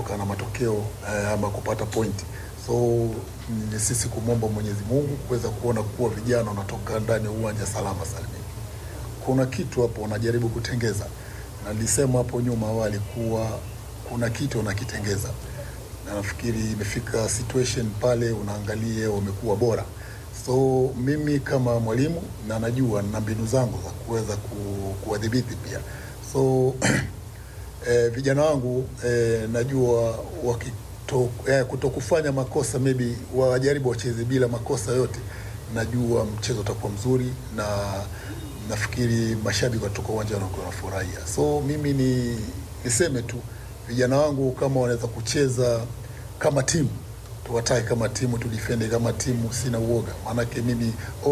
kutoka na matokeo eh, ama kupata pointi. So ni sisi kumwomba Mwenyezi Mungu kuweza kuona kuwa vijana wanatoka ndani ya uwanja salama salimini. Kuna kitu hapo wanajaribu kutengeza, na nilisema hapo nyuma awali kuwa kuna kitu wanakitengeza, na nafikiri imefika situation pale unaangalia wamekuwa bora. So mimi kama mwalimu na najua na mbinu zangu za kuweza ku- kuwadhibiti pia so eh, vijana wangu eh, najua wakito, eh, kutokufanya makosa maybe wajaribu wacheze bila makosa yote, najua mchezo utakuwa mzuri na nafikiri mashabiki watoka uwanjani wakiwa wanafurahia. So mimi ni niseme tu vijana wangu kama wanaweza kucheza kama timu tuwatae kama timu, tudifende kama timu, sina uoga, maanake mimi